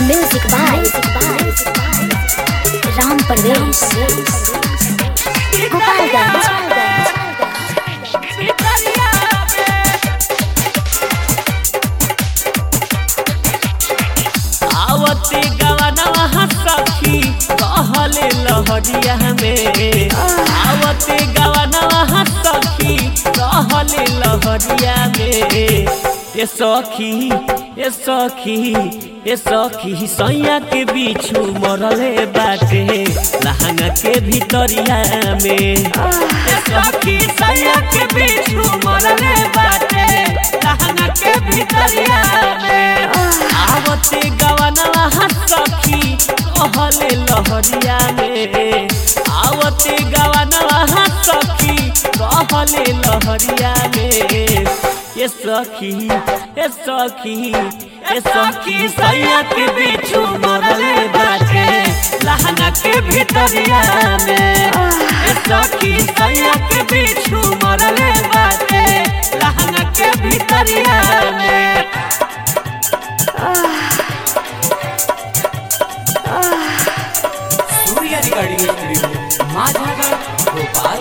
Music by Ram Parvesh. Gopalganj. आवते गवनवा सखी कहले लहरिया में आवते गवनवा सखी कहले लहरिया में ए सखी ए सखी ए सखी सैया के बिछू मरले बाटे लहंगा के भीतरिया में ए सखी सैया के बिछू मरले बाटे लहंगा के भीतरिया में आवते गवनवा सखी कहले लहरिया में आवते गवनवा सखी कहले लहरिया में ये सखी ये सखी ये सखी सैया के बिछू मरले बाटे लहंगा के भीतरिया में ये सखी सैया के बिछू मरले बाटे लहंगा के भीतरिया में Surya recording studio Majhagarh Bhopal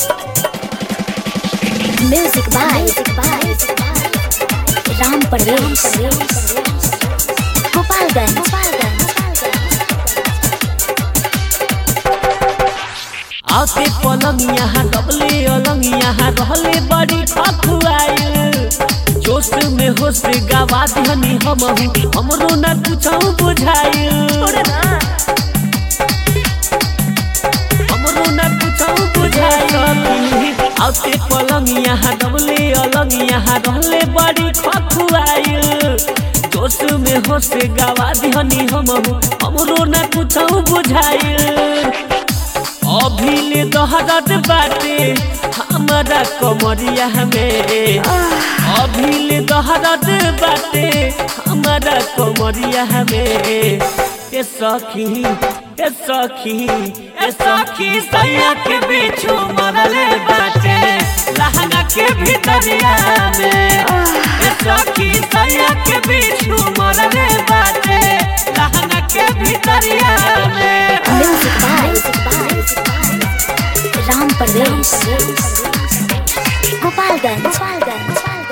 Music by Ram Parvesh. Gopalganj. आते पलंग यहाँ डबले अलंग यहाँ रहले बड़ी खखुआइल जोश में होश गवा दिहनी हम हमरो न कुछ बुझाइल हमरो न कुछ बुझाइल आते पलंग यहाँ डबले अलंग यहाँ रहले बड़ी खखुआइल जोश में होश गवा दिहनी हम हमरो न कुछ बुझाइल अभिले दहरत बाटे हमारा कमरिया में अभिले दहरत बाटे हमारा कमरिया में ए सखी ए सखी ए सखी सैया के बिछू मरले बाटे लहंगा के भीतरिया में ए सखी सैया के बिछू मरले बाटे लहंगा के भीतरिया में Music by Ram Parvesh. Gopalganj.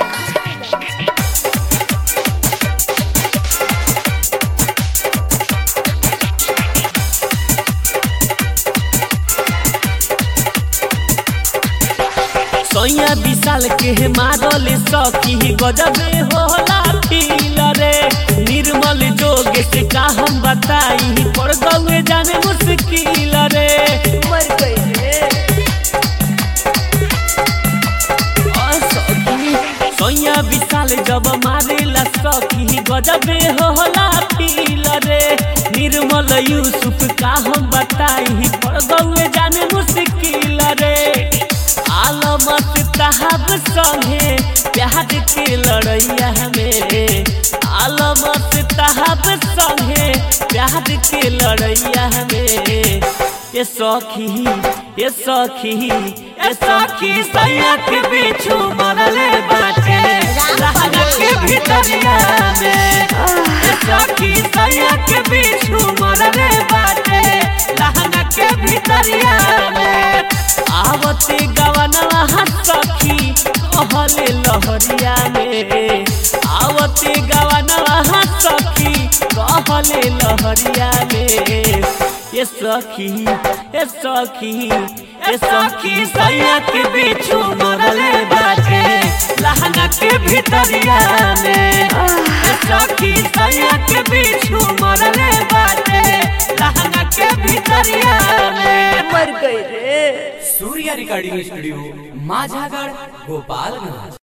सैया विशाल के मारल सखी गजबे होला फील रे निर्मल जोग से का हम बताई पर गौए जाने मुश्किल रे मर गई रे आ सखी सैया विशाल जब मारेला सखी गजबे होला फील रे निर्मल यूसुफ का हम बताई पर गौए जाने मुश्किल रे आलमत तहब संगे प्यार के लड़ैया में आलमत तहब संगे प्यार के लड़ैया में ये सखी ये सखी ये सखी सैया के बिछू मरले बाटे लहंगा के भीतरिया में ये सखी सैया के बिछू मरले बाटे लहंगा के भीतरिया में आवते गवनवा सखी कहले लहरिया में आवते गवनवा सखी कहले लहरिया में ये सखी ये सखी ये सखी सैया के बिछू मरले बाटे लहंगा के भीतरिया में ये सखी सैया के बिछू मरले बाटे लहंगा के भीतरिया में मर गई रे सूर्य रिकॉर्डिंग स्टूडियो माझागढ़ भोपालगंज